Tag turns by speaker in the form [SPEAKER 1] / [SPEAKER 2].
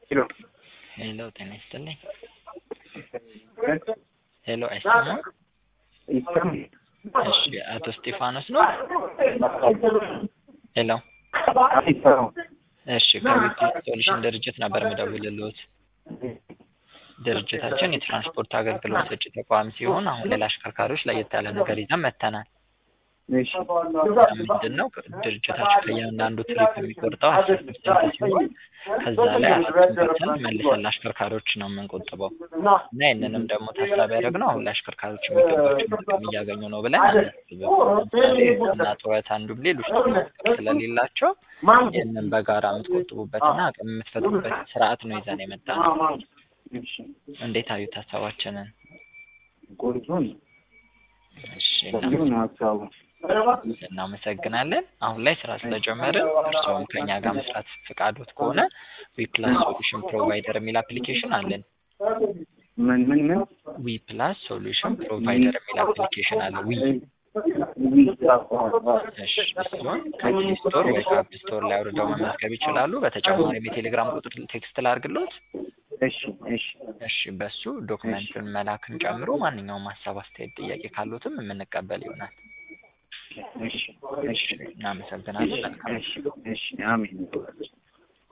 [SPEAKER 1] ሄሎ
[SPEAKER 2] ሄሎ ጤና ይስጥልኝ። ሄሎ አይሰማም?
[SPEAKER 1] ይሰማል?
[SPEAKER 2] እሺ አቶ እስጢፋኖስ ነው? ሄሎ
[SPEAKER 1] አይሰማም?
[SPEAKER 2] እሺ ከዊቲ ሶሉሽን ድርጅት ነበር የምደውልልዎት። ድርጅታችን የትራንስፖርት አገልግሎት ሰጪ ተቋም ሲሆን አሁን ላይ ለአሽከርካሪዎች ለየት ያለ ነገር ይዘን መጥተናል።
[SPEAKER 1] እሺ
[SPEAKER 2] ምንድን ነው ድርጅታችን ከእያንዳንዱ ትሪፕ የሚቆርጠው አስር ፐርሰንት ሲሆን ከዛ ላይ አስር ፐርሰንት መልሰን ለአሽከርካሪዎች ነው የምንቆጥበው እና ይህንንም ደግሞ ታሳቢ ያደረግነው አሁን ለአሽከርካሪዎች የሚገባቸውን ጥቅም እያገኙ ነው ብለን አናስብም። ለምሳሌ እና ጡረታ እንዲሁም ሌሎች ጥቅሞች ስለሌላቸው ይህንን በጋራ የምትቆጥቡበትና አቅም የምትፈጥሩበት ስርዓት ነው ይዘን የመጣነው።
[SPEAKER 1] እሺ
[SPEAKER 2] እንዴት አዩት ሀሳባችንን?
[SPEAKER 1] ቆንጆ ነው።
[SPEAKER 2] እሺ
[SPEAKER 1] ቆንጆ ነው ሀሳቡ።
[SPEAKER 2] እናመሰግናለን። አሁን ላይ ስራ ስለጀመርን እርስዎም ከኛ ጋር መስራት ፈቃዶት ከሆነ ዊፕላስ ሶሉሽን ፕሮቫይደር የሚል አፕሊኬሽን አለን።
[SPEAKER 1] ምን ምን ምን
[SPEAKER 2] ዊፕላስ ሶሉሽን ፕሮቫይደር የሚል አፕሊኬሽን አለ። ዊ እሺ፣ እሱን ከፕሌይ ስቶር ወይ ከአፕ ስቶር ላይ አውርደው መመዝገብ ይችላሉ። በተጨማሪም የቴሌግራም ቁጥር ቴክስት ላድርግሎት።
[SPEAKER 1] እሺ እሺ
[SPEAKER 2] እሺ፣ በሱ ዶክመንቱን መላክን ጨምሮ ማንኛውም ሀሳብ፣ አስተያየት፣ ጥያቄ ካሉትም የምንቀበል ይሆናል።
[SPEAKER 1] እሺ
[SPEAKER 2] እሺ፣ እናመሰግናለን። መልካም
[SPEAKER 1] እሺ እሺ አሜን